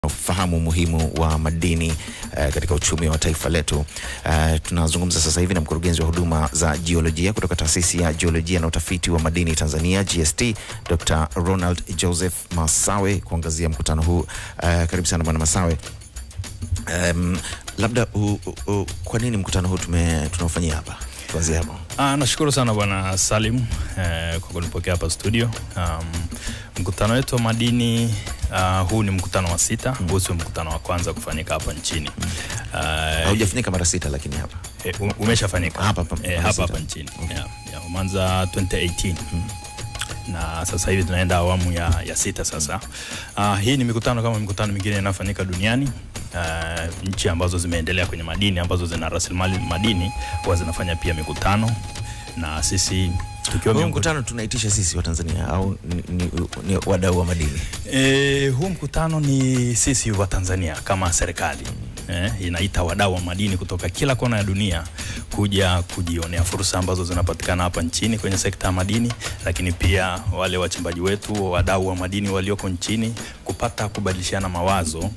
fahamu umuhimu wa madini uh, katika uchumi wa taifa letu. Uh, tunazungumza sasa hivi na mkurugenzi wa huduma za jiolojia kutoka taasisi ya jiolojia na utafiti wa madini Tanzania GST, Dr. Ronald Joseph Masawe kuangazia mkutano huu. Uh, karibu sana bwana Masawe. Um, labda u, u, u, kwa nini mkutano huu tume tunaofanyia hapa? Tuanzie hapo. Ah, nashukuru sana bwana Salim eh, kwa kunipokea hapa studio. Um, mkutano wetu wa madini uh, huu ni mkutano wa sita. Huu sio mkutano wa kwanza kufanyika hapa nchini. Uh, Haujafanyika mara sita, lakini hapa eh, u- umeshafanyika Hapa hapa, eh, mara hapa sita. hapa nchini yeah, yeah, umeanza 2018 na sasa hivi tunaenda awamu ya, ya sita sasa. Uh, hii ni mikutano kama mikutano mingine inayofanyika duniani. Uh, nchi ambazo zimeendelea kwenye madini ambazo zina rasilimali madini huwa zinafanya pia mikutano na sisi tukiwa huu miongoni mkutano tunaitisha sisi wa Tanzania au ni, ni, ni wadau wa madini? E, huu mkutano ni sisi wa Tanzania kama serikali eh, inaita wadau wa madini kutoka kila kona ya dunia kuja kujionea fursa ambazo zinapatikana hapa nchini kwenye sekta ya madini, lakini pia wale wachimbaji wetu, wadau wa madini walioko nchini kupata kubadilishana mawazo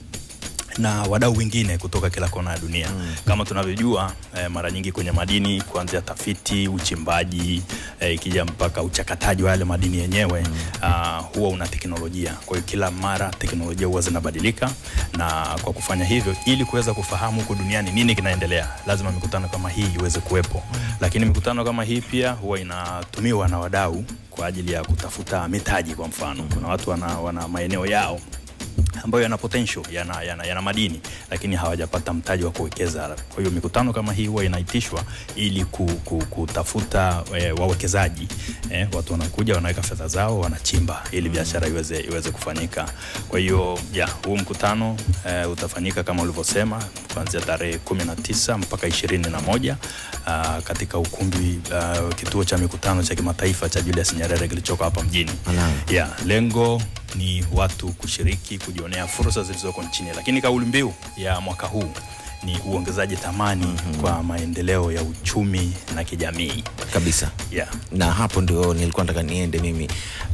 na wadau wengine kutoka kila kona ya dunia mm. Kama tunavyojua eh, mara nyingi kwenye madini kuanzia tafiti, uchimbaji eh, ikija mpaka uchakataji wa yale madini yenyewe mm. uh, huwa una teknolojia. Kwa hiyo kila mara teknolojia huwa zinabadilika, na kwa kufanya hivyo, ili kuweza kufahamu huko duniani nini kinaendelea, lazima mikutano kama hii iweze kuwepo mm. Lakini mikutano kama hii pia huwa inatumiwa na wadau kwa ajili ya kutafuta mitaji. Kwa mfano, kuna watu wana, wana maeneo yao ambayo yana potential yana, yana, yana madini lakini hawajapata mtaji wa kuwekeza. Kwa hiyo mikutano kama hii huwa inaitishwa ili ku, ku, kutafuta e, wawekezaji e, watu wanakuja wanaweka fedha zao wanachimba ili biashara iweze, iweze kufanyika. Kwa hiyo ya huu mkutano e, utafanyika kama ulivyosema kuanzia tarehe 19 mpaka 21 uh, katika ukumbi uh, kituo cha mikutano cha kimataifa cha Julius Nyerere kilichoko hapa mjini. Ala. Yeah, lengo ni watu kushiriki kujionea fursa zilizoko nchini, lakini kauli mbiu ya mwaka huu ni uongezaji thamani mm-hmm. kwa maendeleo ya uchumi na kijamii. Kabisa. Yeah. na hapo ndio nilikuwa nataka niende mimi.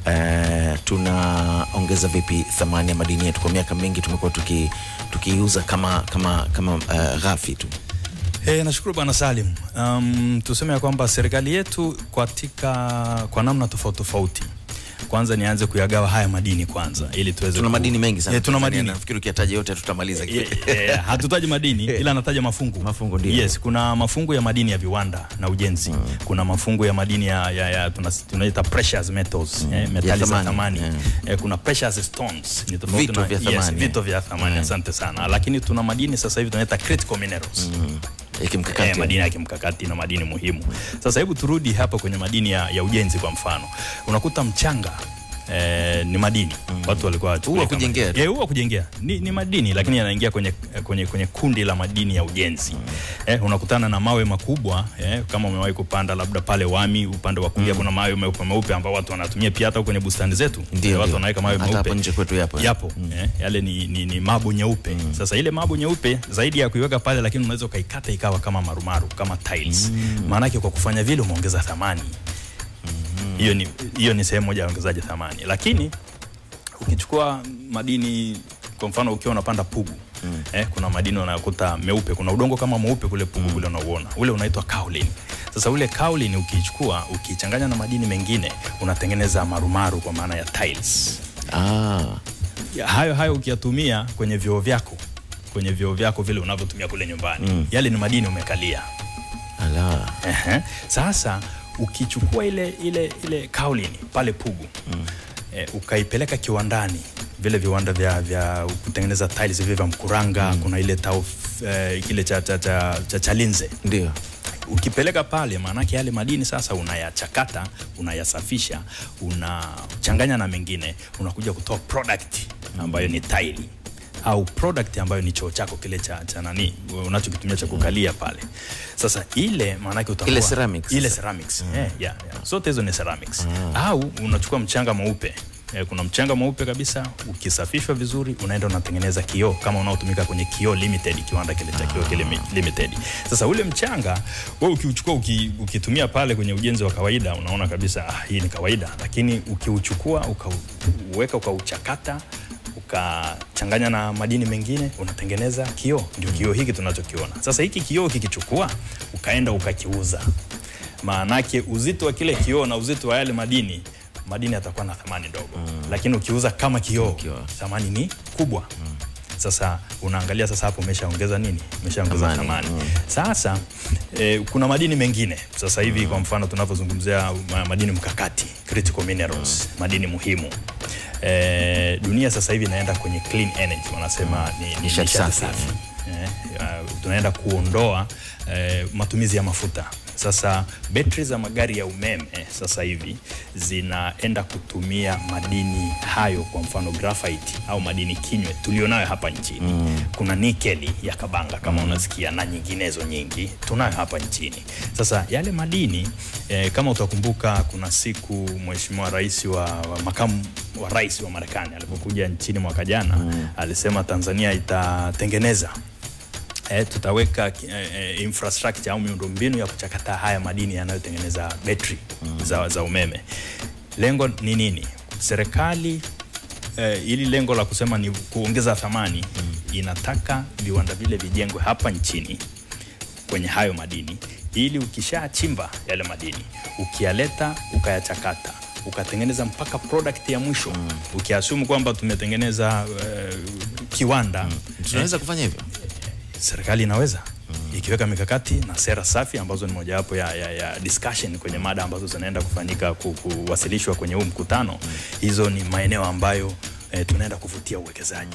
Uh, tunaongeza vipi thamani ya madini yetu? Kwa miaka mingi tumekuwa tuki tukiuza kama kama kama uh, ghafi tu. Hey, nashukuru bwana Salim. Um, tuseme ya kwamba serikali yetu katika kwa namna tofauti tofauti, kwanza nianze kuyagawa haya madini kwanza ili tuweze Tuna ku- madini mengi sana. Eh, tuna Tanzania, madini Nafikiri ukiyataja yote tutamaliza. Ye- ye- hatutaji madini ila nataja mafungu. Mafungu ndio. Yes, kuna mafungu ya madini ya viwanda na ujenzi. Mm. Kuna mafungu ya madini ya, ya, ya tunas- tunaita precious metals, mm. eh, metali za thamani, thamani. yeah. Eh, kuna precious stones. Ni tofauti Vito na- vya yes, thamani. vito vya thamani. Asante sana. Lakini tuna madini sasa hivi tunaita critical minerals. Ya kimkakati. Eh, madini ya kimkakati na madini muhimu. Sasa hebu turudi hapa kwenye madini ya, ya ujenzi kwa mfano. Unakuta mchanga Eh, ni madini mm. Watu walikuwa Huu wa kujengea tu. Eh, huu wa kujengea ni, ni madini lakini yanaingia kwenye, kwenye, kwenye kundi la madini ya ujenzi mm. Eh, unakutana na mawe makubwa eh, kama umewahi kupanda labda pale Wami upande wa kulia mm. kuna mawe meupe meupe ambao watu wanatumia pia hata kwenye bustani zetu Ndio, Eh, watu ndio. wanaweka mawe Hata meupe hapo nje kwetu yapo, eh. yapo eh, yale ni, ni, ni mabo nyeupe mm. Sasa ile mabo nyeupe zaidi ya kuiweka pale, lakini unaweza ukaikata ikawa kama marumaru kama tiles mm. Maanake kwa kufanya vile umeongeza thamani hiyo ni, hiyo ni sehemu moja ya ongezaji thamani, lakini ukichukua madini kwa mfano ukiwa unapanda Pugu mm. eh, kuna madini unayokuta meupe, kuna udongo kama mweupe kule Pugu mm. kule unauona ule unaitwa kaolin. Sasa ule kaolin ukichukua ukichanganya na madini mengine unatengeneza marumaru kwa maana ya tiles. Ah, Ya, hayo hayo ukiyatumia kwenye vyoo vyako kwenye vyoo vyako vile unavyotumia kule nyumbani mm. yale ni madini umekalia. ala. Ehe. Sasa ukichukua ile ile ile kaolini pale Pugu mm. e, ukaipeleka kiwandani vile viwanda vya, vya kutengeneza tiles vile vya Mkuranga mm. kuna ile tau e, kile cha, cha, cha, cha Chalinze Ndio. ukipeleka pale, maanake yale madini sasa unayachakata, unayasafisha, unachanganya na mengine, unakuja kutoa product ambayo ni taili au product ambayo ni choo chako kile cha, cha nani unachokitumia cha kukalia pale. Sasa ile maanake utakuwa Ile ceramics ile sasa. ceramics mm. yeah, yeah, yeah. Zote hizo ni ceramics au unachukua mchanga mweupe Eh, kuna mchanga mweupe kabisa, ukisafishwa vizuri unaenda unatengeneza kioo kama unaotumika kwenye Kioo Limited, kiwanda kile cha Kioo kile mi- Limited. Sasa ule mchanga wewe ukiuchukua uki, ukitumia pale kwenye ujenzi wa kawaida unaona kabisa ah, hii ni kawaida, lakini ukiuchukua ukauweka ukauchakata ukachanganya na madini mengine unatengeneza kioo. Ndio kioo hiki tunachokiona sasa. Hiki kioo kikichukua ukaenda ukakiuza, maanake uzito wa kile kioo na uzito wa yale madini madini yatakuwa na thamani ndogo mm. lakini ukiuza kama kioo Kioo. thamani ni kubwa mm. Sasa unaangalia sasa hapo umeshaongeza nini? Umeshaongeza Thamani, thamani. Sasa eh, kuna madini mengine sasa hivi kwa mfano tunavyozungumzia ma- madini mkakati critical minerals, madini muhimu eh, dunia sasa hivi inaenda kwenye clean energy wanasema ni, ni Nishati nishati safi. safi eh, uh, tunaenda kuondoa eh, matumizi ya mafuta. Sasa betri za magari ya umeme eh, sasa hivi zinaenda kutumia madini hayo, kwa mfano graphite au madini kinywe tulionayo hapa nchini mm. Kuna nikeli ya Kabanga kama unasikia na nyinginezo nyingi tunayo hapa nchini. Sasa yale madini eh, kama utakumbuka, kuna siku Mheshimiwa Rais wa, wa makamu wa rais wa Marekani alipokuja nchini mwaka jana mm. alisema Tanzania itatengeneza eh, tutaweka eh, eh, infrastructure au miundombinu ya kuchakata haya madini yanayotengeneza betri mm. za, za umeme. Lengo ni nini? Serikali eh, ili lengo la kusema ni kuongeza thamani mm. inataka viwanda vile vijengwe hapa nchini kwenye hayo madini ili ukishachimba yale madini ukiyaleta ukayachakata ukatengeneza mpaka product ya mwisho mm. ukiasumu kwamba tumetengeneza uh, kiwanda mm. tunaweza kufanya hivyo serikali inaweza mm. ikiweka mikakati na sera safi ambazo ni mojawapo ya, ya, ya discussion kwenye mada ambazo zinaenda kufanyika ku- kuwasilishwa kwenye huu mkutano mm. hizo ni maeneo ambayo eh, tunaenda kuvutia uwekezaji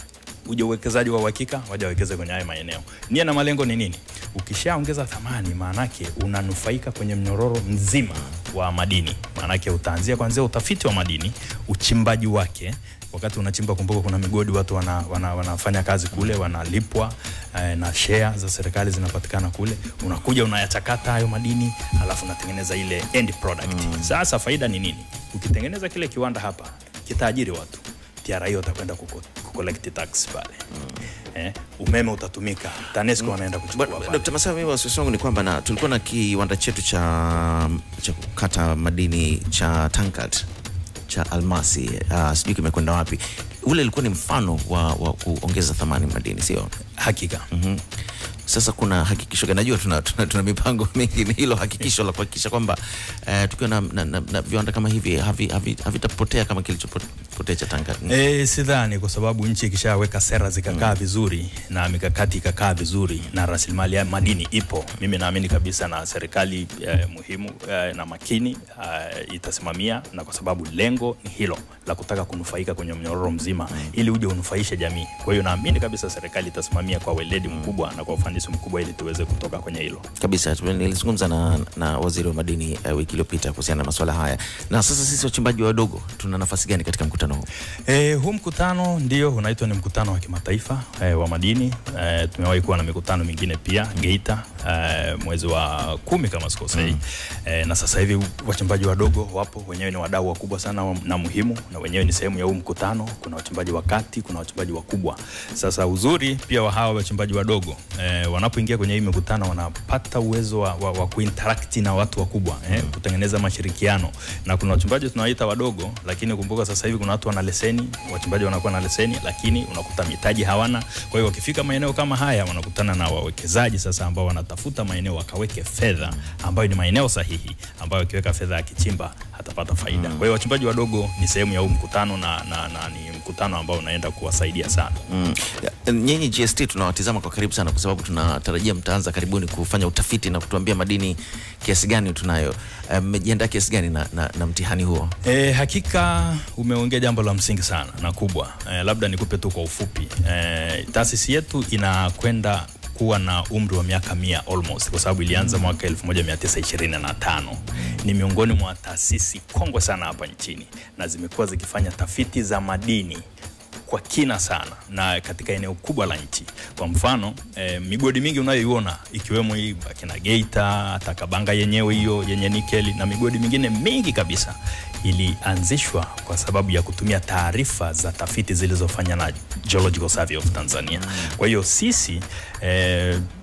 uje uwekezaji wa uhakika waja wawekeze kwenye haya maeneo. Nia na malengo ni nini? Ukishaongeza thamani, maanake unanufaika kwenye mnyororo mzima wa madini. Maanake utaanzia kwanzia utafiti wa madini, uchimbaji wake. Wakati unachimba, kumbuka kuna migodi, watu wana, wana, wanafanya kazi kule, wanalipwa eh, na share za serikali zinapatikana kule. Unakuja unayachakata hayo madini, alafu unatengeneza ile end product. Sasa faida ni nini? Ukitengeneza kile kiwanda hapa, kitaajiri watu TRA watakwenda kuko- kucollect tax pale eh, umeme utatumika, TANESCO wanaenda kuchukua Bwana- pale. Dkt. Masawe, mimi wasiwasi wangu ni kwamba na tulikuwa na kiwanda chetu cha, cha kukata madini cha Tankat cha almasi uh, sijui kimekwenda wapi. Ule ilikuwa ni mfano wa, wa kuongeza thamani madini, sio? Hakika Mhm. Sasa kuna hakikisho gani? Najua tuna, tuna, tuna mipango mingi, ni hilo hakikisho la kuhakikisha kwamba eh, tukiwa na, na, na, na viwanda kama hivi havi- havi- havitapotea kama kilichopotea cha Tankat. E, sidhani kwa sababu nchi ikishaweka sera zikakaa vizuri na mikakati ikakaa vizuri na rasilimali ya madini ipo, mimi naamini kabisa na serikali eh, muhimu eh, na makini eh, itasimamia, na kwa sababu lengo ni hilo la kutaka kunufaika kwenye mnyororo mzima ili uje unufaishe jamii. Kwa hiyo naamini kabisa serikali itasimamia kwa weledi mkubwa na kwa ufanisi mkubwa ili tuweze kutoka kwenye hilo. kabisa nilizungumza na, na waziri wa madini uh, wiki iliyopita kuhusiana na masuala haya na sasa sisi wachimbaji wadogo tuna nafasi gani katika mkutano huu E, huu mkutano ndio unaitwa ni mkutano wa kimataifa e, wa madini e, tumewahi kuwa na mikutano mingine pia Geita e, mwezi wa kumi kama sikosei mm. e, na sasa hivi wachimbaji wadogo wapo wenyewe ni wadau wakubwa sana wa- na muhimu na wenyewe ni sehemu ya huu mkutano kuna wachimbaji wa kati kuna wachimbaji wakubwa sasa uzuri pia wa hawa wachimbaji wadogo e, wanapoingia kwenye hii mikutano wanapata uwezo wa, wa, wa kuinteract na watu wakubwa eh, kutengeneza mashirikiano na kuna wachimbaji tunawaita wadogo lakini kumbuka sasa hivi kuna watu wana leseni wachimbaji wanakuwa na leseni lakini unakuta mitaji hawana kwa hiyo wakifika maeneo kama haya wanakutana na wawekezaji sasa ambao wanatafuta maeneo wakaweke fedha ambayo ni maeneo sahihi ambayo akiweka fedha akichimba atapata faida kwa hiyo wachimbaji wadogo ni sehemu ya huu mkutano na, na, na ni mkutano ambao unaenda kuwasaidia sana mm. Ya, nyinyi GST tunawatizama kwa karibu sana kwa sababu tunatarajia mtaanza karibuni kufanya utafiti na kutuambia madini kiasi gani tunayo Eh, mmejiandaa kiasi gani na, na, na mtihani huo E, hakika umeongea jambo la msingi sana na kubwa. E, labda nikupe tu kwa ufupi. E, taasisi yetu inakwenda kuwa na umri wa miaka mia almost kwa sababu ilianza mwaka 1925. Ni miongoni mwa taasisi kongwe sana hapa nchini na zimekuwa zikifanya tafiti za madini kwa kina sana na katika eneo kubwa la nchi. Kwa mfano eh, migodi mingi unayoiona ikiwemo hii akina Geita, hata Kabanga yenyewe hiyo yenye nikeli na migodi mingine mingi kabisa ilianzishwa kwa sababu ya kutumia taarifa za tafiti zilizofanya na Geological Survey of Tanzania. Kwa hiyo sisi eh,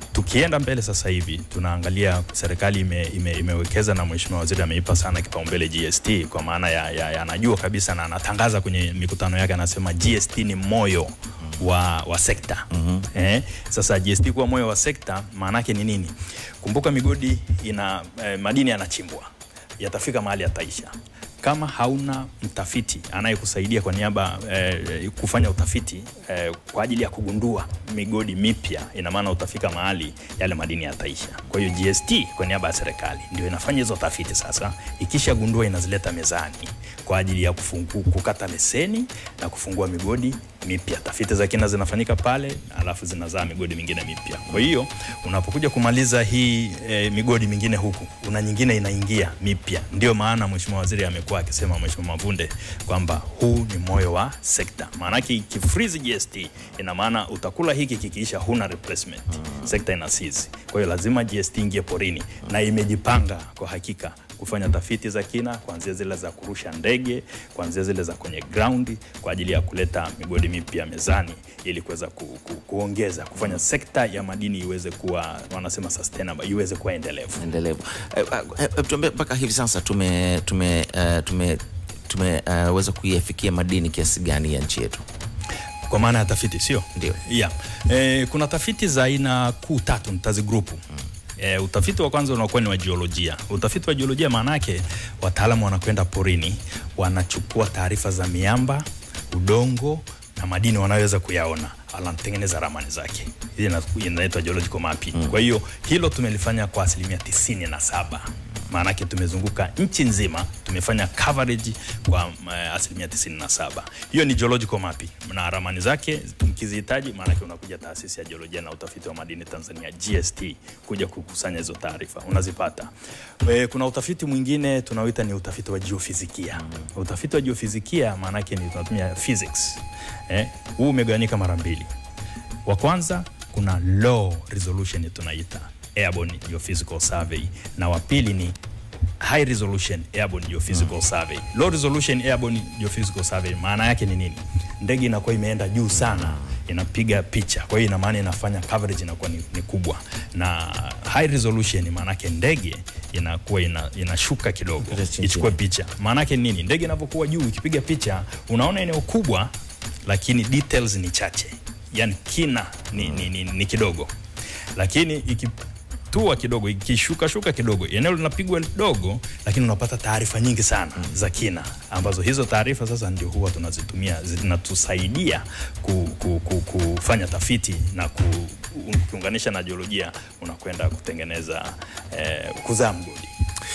Tukienda mbele sasa hivi tunaangalia serikali ime, ime, imewekeza na mheshimiwa waziri ameipa sana kipaumbele GST kwa maana ya, ya, ya anajua kabisa na anatangaza kwenye mikutano yake anasema GST ni moyo wa, wa sekta mm -hmm. eh, sasa GST kuwa moyo wa sekta maana yake ni nini? Kumbuka migodi ina eh, madini yanachimbwa yatafika mahali yataisha kama hauna mtafiti anayekusaidia kwa niaba eh, kufanya utafiti eh, kwa ajili ya kugundua migodi mipya, ina maana utafika mahali yale madini yataisha. Kwa hiyo GST kwa niaba ya serikali ndio inafanya hizo tafiti. Sasa ikishagundua inazileta mezani kwa ajili ya kufungu, kukata leseni na kufungua migodi mipya. Tafiti za kina zinafanyika pale, alafu zinazaa migodi mingine mipya. Kwa hiyo unapokuja kumaliza hii e, migodi mingine huku, una nyingine inaingia mipya. Ndio maana mheshimiwa waziri amekuwa akisema, mheshimiwa Mavunde, kwamba huu ni moyo wa sekta. Maanake ikifreeze GST ina maana utakula hiki kikiisha, huna replacement, sekta ina seize. Kwa hiyo lazima GST ingie porini na imejipanga kwa hakika kufanya tafiti za kina kuanzia zile za kurusha ndege, kuanzia zile za kwenye ground kwa ajili ya kuleta migodi mipya mezani ili kuweza ku, ku, kuongeza kufanya sekta ya madini iweze kuwa wanasema sustainable, iweze kuwa endelevu. endelevu. Eh, eh, eh, tuambie mpaka hivi sasa tume tume uh, tume tumeweza uh, kuiafikia madini kiasi gani ya nchi yetu? Kwa maana ya tafiti, sio Ndio. yeah. E, kuna tafiti za aina kuu tatu nitazigrupu mm. E, utafiti wa kwanza unakuwa ni wa jiolojia. Utafiti wa jiolojia maana yake wataalamu wanakwenda porini, wanachukua taarifa za miamba, udongo na madini wanaweza kuyaona, anatengeneza ramani zake. Hii ina- inaitwa geological mapping. Kwa hiyo hilo tumelifanya kwa asilimia tisini na saba maanake tumezunguka nchi nzima tumefanya coverage kwa uh, asilimia 97 hiyo ni geological mapping na ramani zake mkizihitaji maanake unakuja taasisi ya jiolojia na utafiti wa madini tanzania gst kuja kukusanya hizo taarifa unazipata e, kuna utafiti mwingine tunaoita ni utafiti wa geofizikia utafiti wa geofizikia maanake ni tunatumia physics eh, huu umegawanyika mara mbili wa kwanza kuna low resolution tunaita airborne geophysical survey na wa pili ni high resolution airborne geophysical survey low resolution airborne geophysical survey maana yake ni nini ndege inakuwa imeenda juu sana inapiga picha kwa hiyo ina maana inafanya coverage inakuwa ni, ni kubwa na high resolution maana yake ndege inakuwa ina, inashuka kidogo Ile chini ichukue picha maana yake nini ndege inapokuwa juu ikipiga picha unaona eneo kubwa lakini details ni chache yani kina ni, ni, ni, ni kidogo lakini ikitua kidogo ikishuka shuka kidogo eneo linapigwa dogo lakini unapata taarifa nyingi sana mm. za kina ambazo hizo taarifa sasa ndio huwa tunazitumia zinatusaidia ku, ku, ku, kufanya tafiti na ku, ukiunganisha na jiolojia unakwenda kutengeneza eh, kuzaa mgodi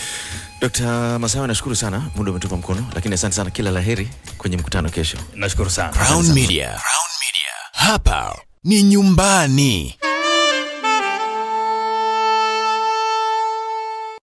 Dkt. Masawe, nashukuru sana, muda umetupa mkono, lakini asante sana, kila laheri kwenye mkutano kesho. nashukuru sana Crown Media. Crown Media. Hapa ni nyumbani.